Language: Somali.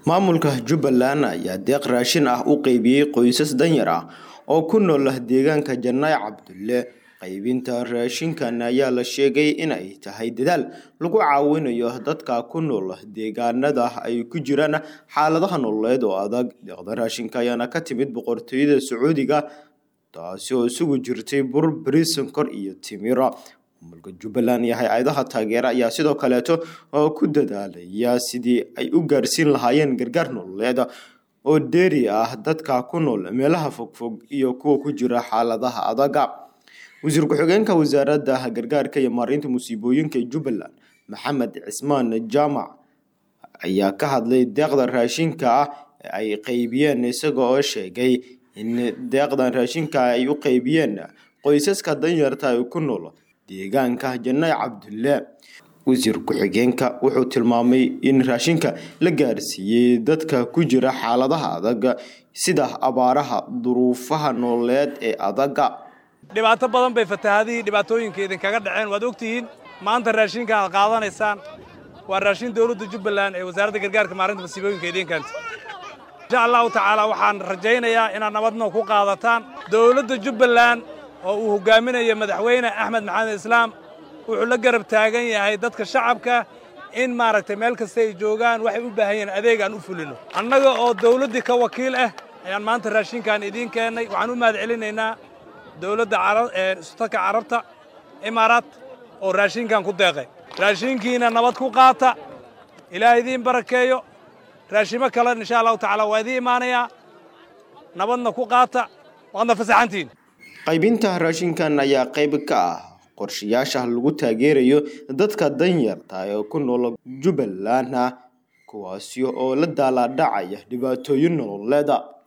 maamulka jubbaland ayaa deeq raashin ah u qeybiyey qoysas danyar ah oo ku nool deegaanka janaac cabdulle qaybinta raashinkan ayaa la sheegay in ay tahay dadaal lagu caawinayo dadka ku nool deegaanada ay ku jiraan xaaladaha nololeed oo adag deeqda raashinka ayaana ka timid boqortooyada sacuudiga taasi oo isugu jirtay bur bariis sonkor iyo timira maamulka jubbaland iyo hay-adaha taageera ayaa sidoo kaleeto oo ku dadaalaya sidii ay u gaarsiin lahaayeen gargaar nololeed oo dheeri ah dadka ku nool meelaha fogfog iyo kuwa ku jira xaaladaha adaga wasiir ku-xigeenka wasaaradda gargaarka iyo maareynta musiibooyinka jubbaland maxamed cismaan jaamac ayaa ka hadlay deeqda raashinka ah ee ay qeybiyeen isaga oo sheegay in deeqdan raashinka ay u qeybiyeen qoysaska danyarta ay ku nool deegaanka janaac cabdulle wasiir ku-xigeenka wuxuu tilmaamay in raashinka la gaarsiiyey dadka ku jira xaaladaha adag sida abaaraha duruufaha nololeed ee adaga dhibaato badan bay fatahaadihii dhibaatooyinka idinkaga dhaceen waad ogtihiin maanta raashinka aad qaadanaysaan waa raashin dowladda jubbaland ee wasaaradda gargaarka maarinta masiibooyinka idiin keenta insha allahu tacaala waxaan rajaynayaa inaad nabadno ku qaadataan dowladda jubbaland oo uu hogaaminayo madaxweyne axmed maxamed islaam wuxuu la garab taagan yahay dadka shacabka in maaragtay meel kasta ay joogaan waxay u baahan yihiin adeeg aan u fulino annaga oo dawladdii ka wakiil ah ayaan maanta raashinkan idiin keennay waxaan u mahad celinaynaa dowladda isutaka carabta imaaraat oo raashinkan ku deeqay raashinkiina nabad ku qaata ilaah idiin barakeeyo raashimo kale insha allahu tacaala waa idiin imaanayaa nabadna ku qaata waadna fasaxantihin qaybinta raashinkan ayaa qayb ka ah qorshayaasha lagu taageerayo dadka danyarta ee ku nool jubbaland kuwaasi oo la daalaadhacaya dhibaatooyin nololeeda